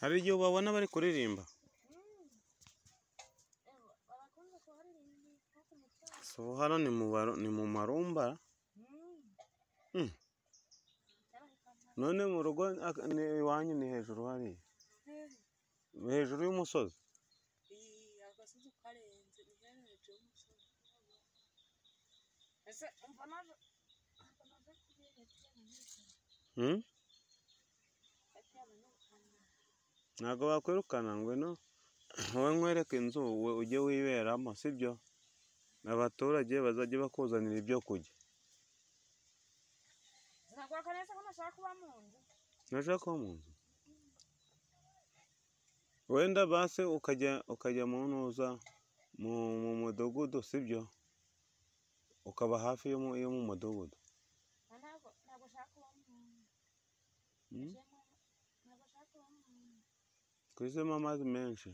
hari igihe ubabona bari kuririmba barakunze kuharirimba hafi mu cyaro si ubu hano ni mu baro- ni mu marumba Mm. none mu rugo ak- ni iwanyu ni hejuru hariya hejuru y'umusozi iyi agasozi karenze ni hejuru y'umusozi ese umva naje Mm? atiyana n'ubukana ntabwo bakwirukana ngwino wowe nkwereke inzu we ujye wiberamo sibyo abaturage bazajya bakuzanira ibyo kurya zinakwaka neza ko nashaka kuba mu nzu ntashaka kuba mu nzu wenda base ukajya ukajya mu ntuza mu mu mudugudu sibyo ukaba hafi yo mu yo mu mudugudu Na ntabwo ntabwo nshaka kuba mu nzu Mm? Jemwe, ntabwo nshaka kuba mu nzu twisemo amazi menshi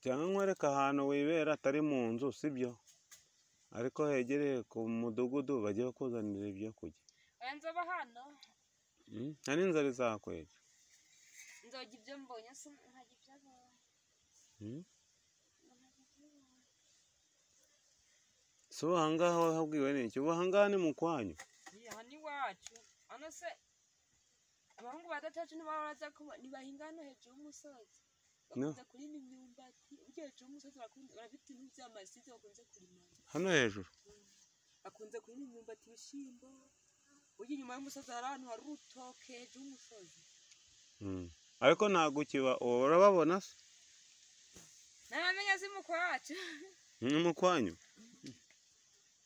cyangwa nkwereka ahantu wibera atari mu nzu sibyo ariko hegereye ku mudugudu bajye bakuzanira ibyo kurya oya nzoba hano Mm? nta n'inzara izakwica nzojya ibyo mbonye se ntajya ibyo abonye Mm? ntajya ibyo abonye si ubu ahangaha wahabwiwe n'iki ubu ahangaha ni mu kwanyu iyi aha ni iwacu hano se abahungu ba datacu ntibahora ntibahinga hano hejuru y'umusozi No. bakunze kurima imyumbati ujya hejuru y'umusozi barakunze- barafite ibintu by'amasizi bakunze kurima hano hejuru bakunze kurima imyumbati ibishyimbo ujya inyuma y'umusozi hari ahantu hari urutoke hejuru y'umusozi Mm. ariko ntabwo ukiba ubu urababona se ntabamenya zimuka wacu ni mu kwanyu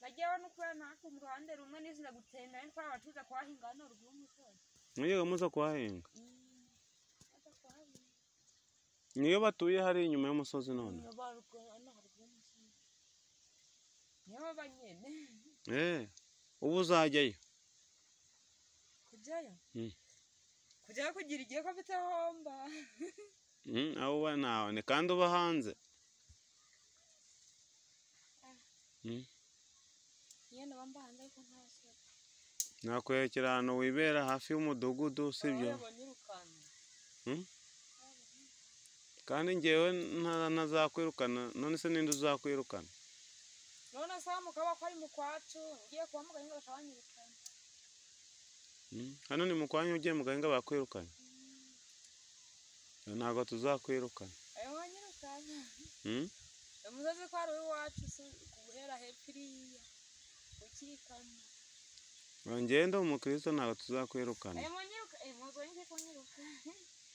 bajya bano kubana hafi mu ruhande rumwe n'izina gutenda ariko abacuruza kuhahinga hano ruguru y'umusozi mujye muza kuhahinga Mm. Baza kuhahinga. niyo batuye hari inyuma y'umusozi none niyo banyene Eh, ubu uzajyayo kujyayo Mm. kujyayo kugira igihe ko mfite homba Mm, aho uba ntawe ni kandi uba hanze niyo naba mbanza ariko ntasira nakwerekera ahantu wibera hafi y'umudugudu sibyo banyirukana kandi ngewe nta- ntazakwirukana none se ninde uzakwirukana none se wa mukaba ko ari mu kwacu ugiye kuba mu gahinga bakabanyirukana Mm, hano ni mu kwanyu ugiye mu gahinga bakwirukana ntabwo tuzakwirukana ayo banyirukana Mm? umusozi ko ari uw'iwacu se guhera hepfo iriya ukikana Njyewe ndi umukristo ntabwo tuzakwirukana ayo banyiruka eh muzo ngiye kunyiruka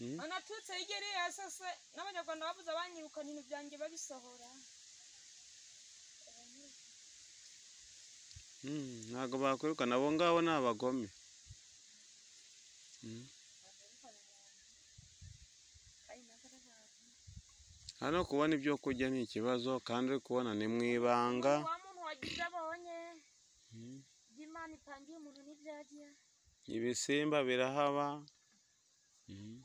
Mm. anatutse yigere yasase n'abanyarwanda bavuze abanyirukana ibintu byanjye babisohora Mm, ntabwo bakwirukana abo ngabo ni abagome Mm. hano kubona ibyo kurya ni ikibazo kandi uri kubona ni mu ibanga wa muntu wagize abonye Mm. by'imana ipangiye umuntu n'ibyagiye ibisimba birahaba Mm.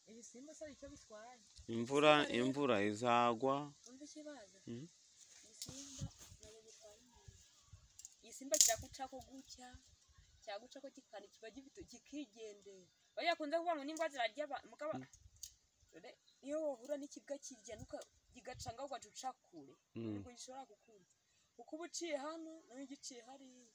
ibisimba se icyo bitwaye imvura imvura izagwa wumva ikibazo Mhm. ibisimba nabyo bitwara umuntu igisimba kiraguca ko gutya cyaguca ko kikana kiba gifite kikigendera bari bakunze kuvuga ngo n'ingwa zirarya abantu mugabo dore iyo wahura n'ikibwa kirya nuka gigacanga ugaca uca kure Mm. nibwo gishobora kukurya kuko uba uciye hano nawe ugiciye hariya